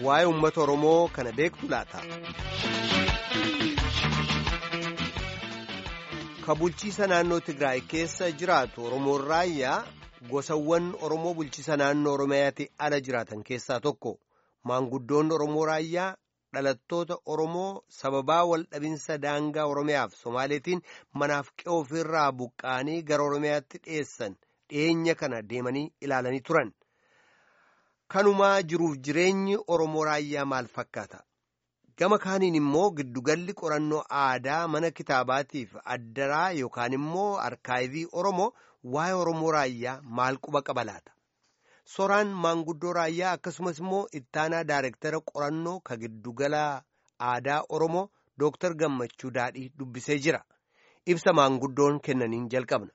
waa'ee uummata Oromoo kana beektu laata. Ka bulchiisa naannoo Tigraay keessa jiraatu Oromoon raayyaa gosawwan Oromoo bulchiisa naannoo Oromiyaatti ala jiraatan keessaa tokko. Maanguddoonni Oromoo raayyaa dhalattoota Oromoo sababaa wal dhabinsa daangaa Oromiyaaf Somaaleetiin manaaf qe'oo ofirraa buqqaanii gara Oromiyaatti dhiyeessan dhiyeenya kana deemanii ilaalanii turan. Kanumaa jiruuf jireenyi Oromoo raayyaa maal fakkaata? Gama kaaniin immoo giddugalli qorannoo aadaa mana kitaabaatiif addaraa yookaan immoo arkaayivii Oromoo waa'ee Oromoo raayyaa maal quba qaba laata? Soraan maanguddoo raayyaa akkasumas immoo ittaanaa daayirektara qorannoo ka giddugala aadaa Oromoo Dooktar Gammachuu Daadhii dubbisee jira. Ibsa maanguddoon kennaniin jalqabna.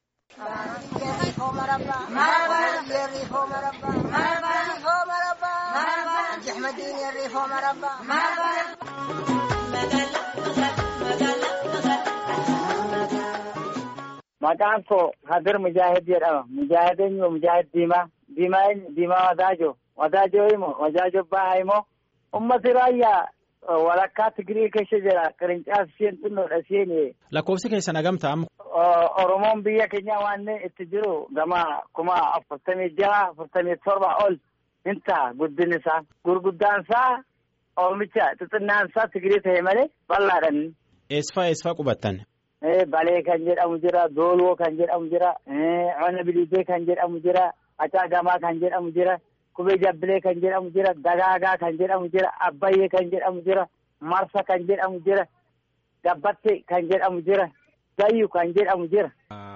Maqaan koo Hadir Mujaahid jedhama. Mujaahid eenyu Mujaahid Diimaa. Diimaa eenyu Diimaa Wadaajo. Wadaajo immoo Wadaajo Bahaa immoo ummati raayyaa walakkaa Tigirii keessa jira. Qirincaafi isheen xinnoodha isheen. Lakkoofsi keessan hagamtaa amma. Oromoon biyya keenya waan itti jiru gama kuma afurtamii jaha afurtamii torba ol hin ta'a guddin isaa. Gurguddaan isaa Oromicha xixinnaan isaa Tigirii ta'e malee bal'aadhaan. Eessifaa eessifaa qubattan? Balee kan jedhamu jira, Dooloo kan jedhamu jira, Cona Bilidee kan jedhamu jira, Acaagamaa kan jedhamu jira, Kubee Jabbilee kan jedhamu jira, Dagaagaa kan jedhamu jira, Abbayyee kan jedhamu jira, Marsa kan jedhamu jira, Gabbatte kan jedhamu jira, Gayyu kan jedhamu jira,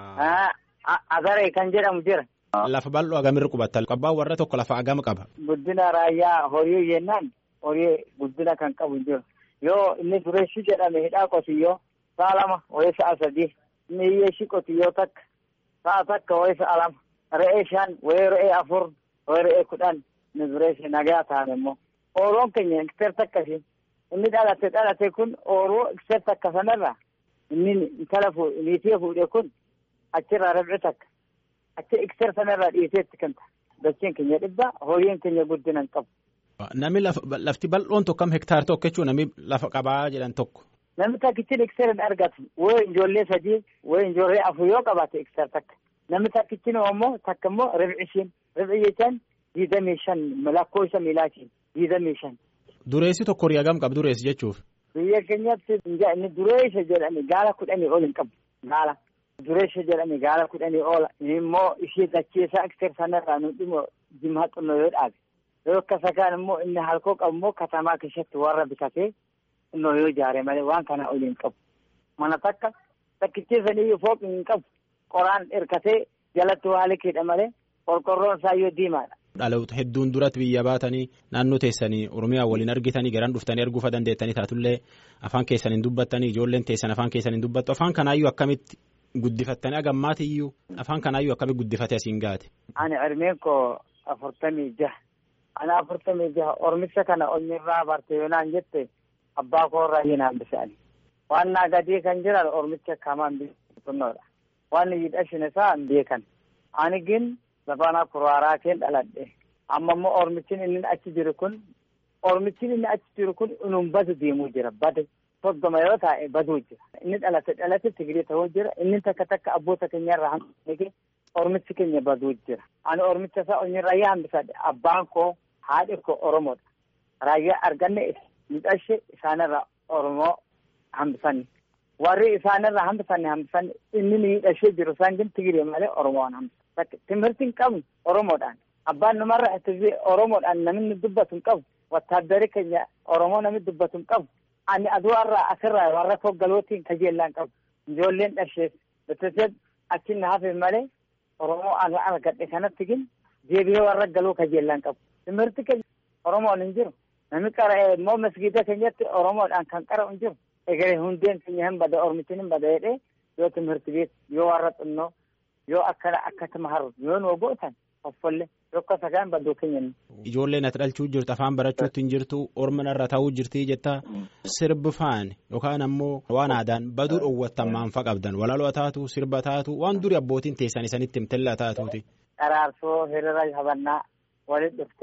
Agaree kan jedhamu jira. Lafa bal'oo agamirra qubattan? Abbaan warra tokko lafa agama qaba. Guddina raayyaa horii jennaan horii guddina kan qabu hin jiru. Yoo inni dureessi jedhame hidhaa qotiyyoo. Sa'a lama wayii sa'a sadii inni hiyyeessi qotiyyoo takka sa'a takka wayii sa'a lama re'ee shan wayii re'ee afur wayii re'ee kudhan inni dureessi nagaa ta'an immoo ooroon keenya ekster takkasi inni dhalate dhalate kun ooroo ekster takka sanarra inni intala niitii fuudhe kun achirraa rabci takka achi ekster sanarraa dhiiseetti kan ta'a dachiin keenya dhibba horiin keenya guddina hin qabu. Namni lafti bal'oon tokko kam hektaar tokko jechuun namni lafa qabaa jedhan tokko. Namni takkichi ekster hin argatu wayii ijoollee sadii wayii ijoollee afur yoo qabaate ekster takka namni takkichi immoo takka immoo ribci ishiin ribci jechaan diidamii shan lakkoofsa miilaatiin diidamii shan. Dureessi tokko horii hagam qabu dureessi jechuuf. Biyya keenyatti inni dureessa jedhani gaala kudhanii ol hin qabu gaala. Dureessa jedhani gaala kudhanii oola immoo ishee dacheessaa ekster sanarraa nu dhimmo jimhaa xinnoo yoo dhaabe yoo akkasa kaan immoo inni halkoo qabu immoo katamaa keessatti warra bitatee. Innoo yoo ijaare malee waan kana oli hin qabu. Mana takka takkicheessanii fooqi hin qabu. Qoraan hirkatee jalatti waa liqiidha malee qorqorroon isaa yoo diimaadha. Dhaloota hedduun duratti biyya baatanii naannoo teessanii Oromiyaa waliin argitanii garaan dhuftanii arguufa dandeettanii taatullee afaan keessan hin dubbattanii ijoolleen teessan afaan keessan hin dubbattu afaan kanaayyuu akkamitti guddifattanii agammaatiyyuu afaan kanaayyuu akkamitti guddifatee asiin gaate. Ani ilmeen koo afurtamii jaha. Ani afurtamii jaha Oromicha kana onnirraa barte yoo naan jette. Abbaa koorraa hin hambisani. Waan naa gadii kan jiran Oromicha kamaan biqiltoonnoodha. Waan hidhashin isaa hin beekan. Ani gin lafaana kuraaraa keen dhaladhe. Amma immoo Oromichin inni achi jiru kun Oromichin inni achi jiru kun inuu badu deemuu jira. Bade soddoma yoo taa'e baduu jira. Inni dhalate dhalate Tigirii ta'uu jira. Inni takka takka abboota keenyarraa hambisanii Oromichi keenya baduu jira. Ani Oromicha isaa onnirraa hambisadhe. Abbaan koo haadhi koo Oromoodha. Raayyaa arganne Midhashee isaanirraa Oromoo hambisanni. Warri isaanirraa hambisanni hambisanni inni miidhashee jiru isaan jin Tigiree malee Oromoon hambisan. Timirti hin qabnu Oromoodhaan. Abbaan namarraa itti Oromoodhaan namni dubbatu hin qabu. Wattaaddari keenya Oromoo namni dubbatu hin qabu. Ani aduwarraa asirraa warra toggalootiin kajeellaa hin qabu. Ijoolleen dhashee bitatee achi na hafe malee Oromoo ani argadhe kanatti gin deebi'ee warra galuu kajeellaa hin qabu. Timirti keenya Oromoon hin jiru. Namni qara'ee immoo masgiida keenyatti Oromoodhaan kan qara'u hin jiru. Egeree hundeen keenya hin bada Oromichin hin bada jedhee yoo timirti beeku yoo warra xinnoo yoo akkana akkasuma haru yoo nu gootan offollee yoo akka sagaan baduu keenya. Ijoolleen ati dhalchuu jirtu afaan barachuutti hin jirtu orma irra ta'uu jirti jetta sirbi faan yookaan ammoo waan aadaan baduu dhoowwattan maanfa qabdan walaloo taatu sirba taatu waan duri abbootiin teessan isanitti himtellaa taatuuti. Qaraarsoo hiriira habannaa walitti dhuftee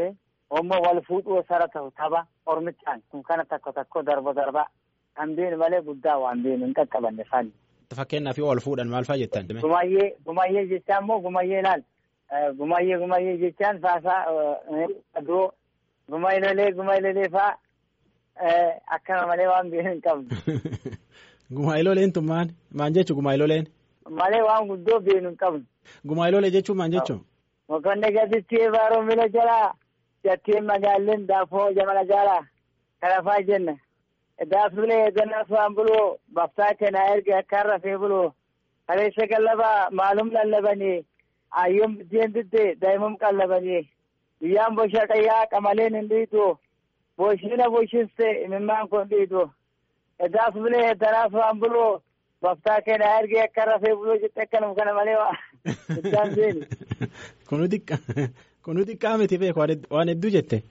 Ammoo wal fuudhuu sara ta'u tapha ormichaan kun kana takko takko darba darba kan beenu malee guddaa waan beenu hin qaqqabanne faani. Fakkeenyaaf yoo wal fuudhan maal fa'a jettan? Gumayyee gumayyee jechaan immoo gumayyee laal gumayyee gumayyee jechaan faasaa adoo gumaylolee gumaylolee faa akkana malee waan beenu hin qabnu. Gumayloleen tun maal maal jechuun gumayloleen? Malee waan guddoo beenu hin qabnu. Gumaylolee jechuun maal jechuun? Mokonde gaditti baaroo mila jalaa jattiin magaalleen daafoo jamana jaalaa kanafaa jenna. Daaffilee gannaaf waan buloo baftaa kenna erga akka rafee buloo kaleessa qallabaa maalum lallabanii ayyoom biddeen diddee daa'imum qallabanii guyyaan bosha qayyaa qamaleen hin dhiitu boshina boshiste imimmaan kun dhiitu daaffilee danaaf waan buloo baftaa kenna erga akka rafee buloo jette akkanum kana malee waa iddaan beeni. Kunu xiqqaa kunu xiqqaa miti beeku waan hedduu jette.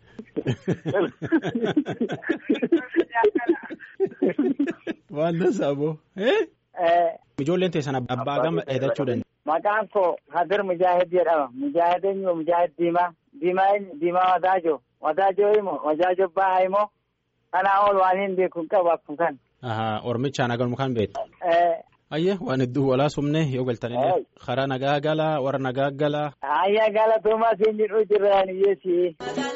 Waan dansaa boo. Ijoolleen teessan abbaa gama dheedachuu danda'a. Maqaan koo Hadir Mujaahid jedhama. Mujaahid eenyu Mujaahid Diimaa. Diimaa eenyu Diimaa Wadaajo. Wadaajo immoo Wadaajo Bahaa immoo kanaa ol waan hin beeku hin qabu akkuma kan. Ormichaan agarmu kan beektu. Ayyee waan hedduu walaa sumne yoo galtanillee karaa nagaa galaa warra nagaa galaa. Ayyaa galatoomaa siin jedhu jiraan hiyyeessi.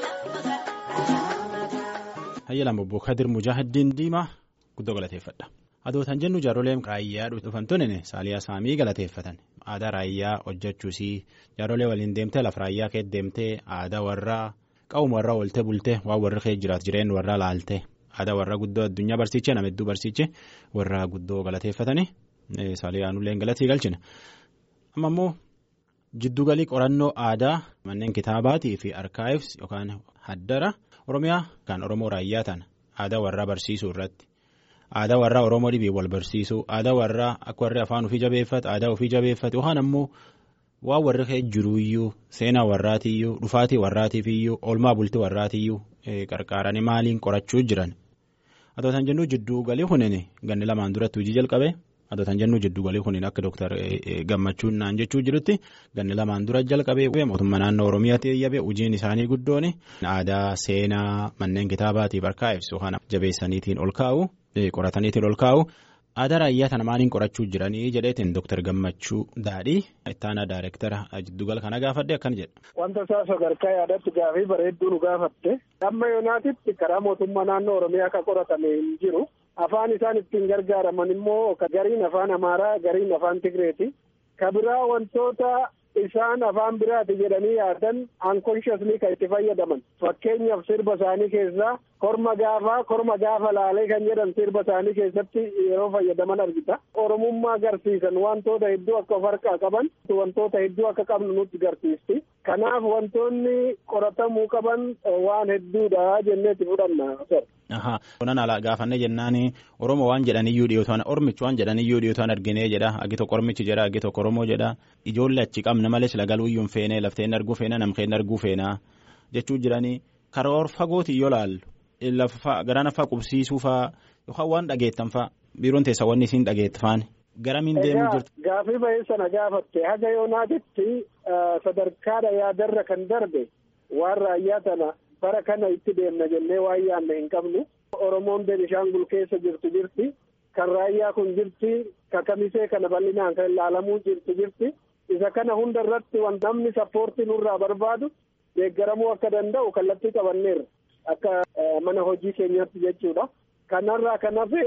Hayya lama obbo Kadir Mujaahidiin Diimaa guddoo galateeffadha. Adootan jennu jaaroleen raayyaa dhufan tunin saaliyaa saamii galateeffatan. Aadaa raayyaa hojjechuusii jaarolee waliin deemtee lafa raayyaa kee deemtee aadaa warraa qawuma warraa ooltee bultee waan warri kee jiraatu jireenya warraa laaltee aadaa warraa guddoo addunyaa barsiichee nama hedduu barsiichee warraa guddoo galateeffatanii saaliyaanullee galatii galchina. Amma immoo jiddugalii qorannoo aadaa manneen kitaabaatii fi arkaayivs yookaan haddara Oromiyaa kan Oromoo raayyaa tana aadaa warraa barsiisuu irratti. Aadaa warraa Oromoo dhibii wal barsiisuu aadaa warraa akka warri afaan ofii jabeeffatu aadaa ofii jabeeffatu yookaan ammoo waan warri kee jiruuyyuu seenaa warraatiyyuu dhufaatii warraatiifiyyuu oolmaa bultii warraatiyyuu qarqaaranii maaliin qorachuu jiran. Adootan jennuu jidduu galii kunin ganni lamaan duratti hojii jalqabe adootan jennuu jidduu galii kunin akka dooktar gammachuun naan jechuu jirutti ganni lamaan dura jalqabe mootummaa naannoo Oromiyaatti eeyyabe hojiin isaanii guddoon aadaa seenaa manneen kitaabaatiif arkaa'ibs yookaan jabeessaniitiin ol kaa'u. qorataniitiin ol kaa'u aadaa raayyaa tana maaliin qorachuu jiranii jedheetiin dooktar gammachuu daadhii ittaanaa daayireektara jiddugala kana gaafadhe akkana jedha. Wanta isaa sadarkaa yaadatti gaafii bareedduu nu gaafatte amma yoonaatitti karaa mootummaa naannoo Oromiyaa kan qoratame hin jiru afaan isaan ittiin gargaaraman immoo gariin afaan Amaaraa gariin afaan Tigreeti ka biraa wantoota isaan afaan biraati jedhanii yaadan unconsciously kan itti fayyadaman fakkeenyaaf sirba isaanii keessaa korma gaafaa korma gaafa laalee kan jedhan sirba isaanii keessatti yeroo fayyadaman argita oromummaa agarsiisan wantoota hedduu akka of harkaa qaban wantoota hedduu akka qabnu nutti agarsiisti kanaaf wantoonni qoratamuu qaban waan hedduudha jenneetti fudhanna. Ahaa. Kunan ala gaafannee jennaan Oromoo waan jedhaniyyuu dhiyootaan Oromichi waan jedhaniyyuu dhiyootaan arginee jedha agi tokko Oromichi jedha agi tokko Oromoo jedha ijoollee achi qabna malee sila galuuyyuu hin feene lafteen arguu feena namkeen arguu feena jechuu jiranii karoor fagooti yoo laallu lafa garaan afaa qubsiisuu faa yookaan waan dhageettan faa biiroon teessa wanni isiin dhageettafaan garamiin deemuu jirtu. Gaafii bahee sana gaafatte haga yoonaatitti sadarkaadha yaadarra kan darbe waan raayyaa tana. bara kana itti deemna jennee waan yaanne hin qabnu oromoon benishaangul keessa jirtu jirti kan raayyaa kun jirti kan kamisee kana bal'inaan kan ilaalamuu jirtu jirti isa kana hunda irratti wan namni sappoortii nurraa barbaadu deeggaramuu akka danda'u kallattii qabanneerra akka mana hojii keenyaatti jechuudha kanarraa kan hafe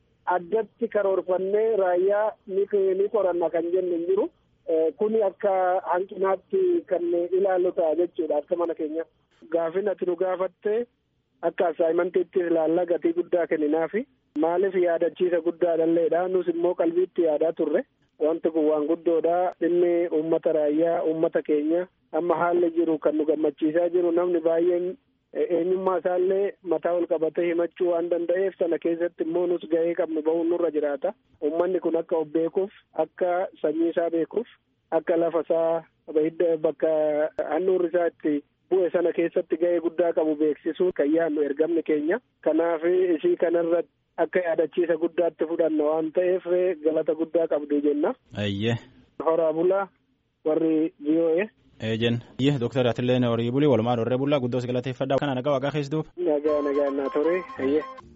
addatti karoorfannee raayyaa ni qoranna kan jennu hin jiru kuni akka hanqinaatti kan ilaallu ta'a jechuudha akka mana keenyaatti. Gaafin ati nu gaafatte akka asaayimantiitti ilaallaa gatii guddaa kenninaafi maaliif yaadachiisa guddaadhalleedha nus immoo qalbiitti yaadaa turre wanti kun waan guddoodha dhimmi uummata raayyaa uummata keenya amma haalli jiru kan nu gammachiisaa jiru namni baay'een eenyummaa isaallee mataa ol qabatee himachuu waan danda'eef sana keessatti immoo nus gahee qabnu bahuun nurra jiraata uummanni kun akka of beekuuf akka sanyii isaa beekuuf akka lafa isaa bakka handhuurri isaa itti bu'e sana keessatti ga'ee guddaa qabu beeksisuu kan yaadnu ergamni keenya kanaaf isii kanarratti akka yaadachiisa guddaatti fudhanna waan ta'eef galata guddaa qabdu jenna. Ayyee. Horaa bulaa warri GOA. Eejen. Iyyee dooktar Atillee Horii Bulii walumaa Dorree Bullaa guddoo si galateeffadha. Kana nagaa waaqaa keessa duuba. Nagaa nagaa naa ture.